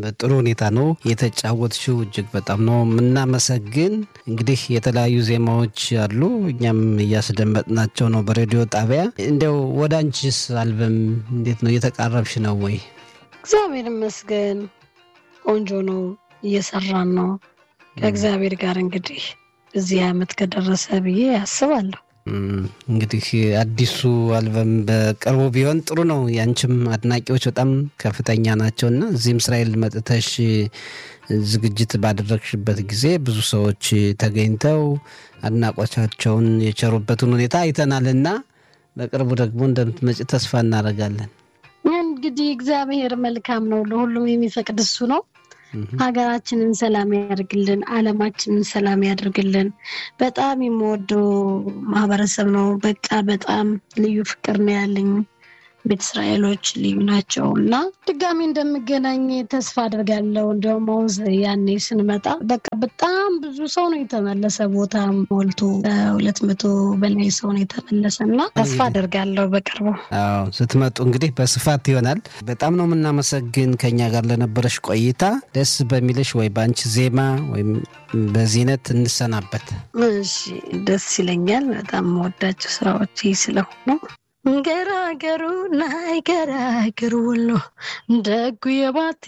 ጥሩ ሁኔታ ነው የተጫወትሽው። እጅግ በጣም ነው የምናመሰግን። እንግዲህ የተለያዩ ዜማዎች አሉ፣ እኛም እያስደመጥናቸው ነው በሬዲዮ ጣቢያ። እንዲያው ወደ አንቺስ አልበም እንዴት ነው እየተቃረብሽ ነው ወይ? እግዚአብሔር ይመስገን ቆንጆ ነው፣ እየሰራን ነው ከእግዚአብሔር ጋር እንግዲህ እዚህ ዓመት ከደረሰ ብዬ አስባለሁ። እንግዲህ አዲሱ አልበም በቅርቡ ቢሆን ጥሩ ነው። ያንቺም አድናቂዎች በጣም ከፍተኛ ናቸው እና እዚህም እስራኤል መጥተሽ ዝግጅት ባደረግሽበት ጊዜ ብዙ ሰዎች ተገኝተው አድናቆቻቸውን የቸሩበትን ሁኔታ አይተናል እና በቅርቡ ደግሞ እንደምትመጪ ተስፋ እናደርጋለን። እንግዲህ እግዚአብሔር መልካም ነው፣ ለሁሉም የሚፈቅድ እሱ ነው። ሀገራችንን ሰላም ያደርግልን፣ ዓለማችንን ሰላም ያደርግልን። በጣም የምወደው ማህበረሰብ ነው። በቃ በጣም ልዩ ፍቅር ነው ያለኝ። ቤተ እስራኤሎች ልዩ ናቸው እና ድጋሚ እንደምገናኝ ተስፋ አድርጋለሁ። እንዲያውም አሁን ያኔ ስንመጣ በቃ በጣም ብዙ ሰው ነው የተመለሰ፣ ቦታ ሞልቶ ሁለት መቶ በላይ ሰው ነው የተመለሰ እና ተስፋ አድርጋለሁ በቅርቡ አዎ ስትመጡ እንግዲህ በስፋት ይሆናል። በጣም ነው የምናመሰግን ከኛ ጋር ለነበረሽ ቆይታ። ደስ በሚልሽ ወይ በአንቺ ዜማ ወይም በዚህነት እንሰናበት። እሺ፣ ደስ ይለኛል። በጣም መወዳቸው ስራዎች ስለሆኑ ገራገሩ ናይ ገራገሩ ወሎ ደጉ የባቲ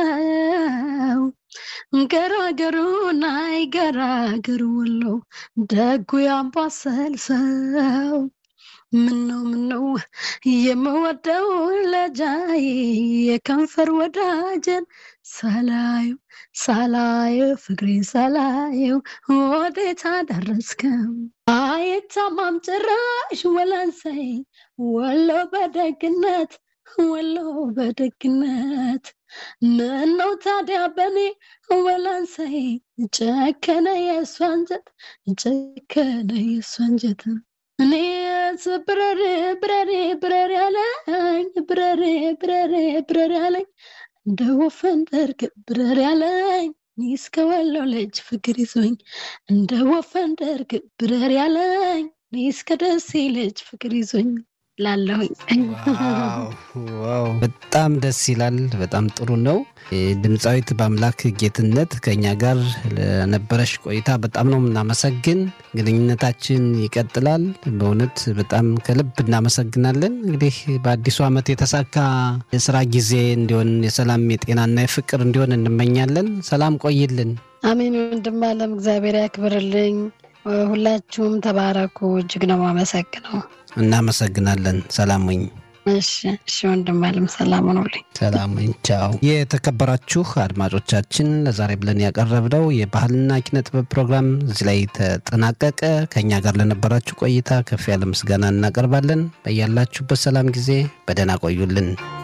ሰው ገራገሩ ናይ ገራገሩ ወሎ ደጉ የአምባሰል ሰው ምነው ምነው የምወደው ለጃይ የከንፈር ወዳጀን ሳላዩ ሳላዩ ፍቅሬ ሳላዩ ወዴት አደረስከው አይታማም ጭራሽ ወላንሳይ ወሎ በደግነት ወሎ በደግነት ምነው ታዲያ በኔ ወላንሳይ ጨከነ የእሷ አንጀት ጨከነ የእሷ አንጀት እኔ ብረሬ ብረሬ ብረሬ ያለኝ ብረሬ ብረሬ ብረሬ ያለኝ እንደ ወፈን ደርግ ብረሬ ያለኝ እስከ ወሎ ልጅ ፍቅር ይዞኝ እንደ ወፈን ደርግ ብረር ያለኝ እስከ ደሴ ልጅ ፍቅር ይዞኝ ላለሁኝ ዋው በጣም ደስ ይላል። በጣም ጥሩ ነው። ድምፃዊት በአምላክ ጌትነት ከኛ ጋር ለነበረሽ ቆይታ በጣም ነው የምናመሰግን። ግንኙነታችን ይቀጥላል። በእውነት በጣም ከልብ እናመሰግናለን። እንግዲህ በአዲሱ ዓመት የተሳካ የስራ ጊዜ እንዲሆን የሰላም የጤናና የፍቅር እንዲሆን እንመኛለን። ሰላም ቆይልን። አሜን። ወንድም አለም እግዚአብሔር ያክብርልኝ። ሁላችሁም ተባረኩ። እጅግ ነው የማመሰግነው። እናመሰግናለን። ሰላም ወኝ እሺ እሺ፣ ወንድም አለም ሰላም ሆኖልኝ ሰላም ቻው። የተከበራችሁ አድማጮቻችን ለዛሬ ብለን ያቀረብነው የባህልና ኪነ ጥበብ ፕሮግራም እዚህ ላይ ተጠናቀቀ። ከእኛ ጋር ለነበራችሁ ቆይታ ከፍ ያለ ምስጋና እናቀርባለን። በያላችሁበት ሰላም ጊዜ በደህና ቆዩልን።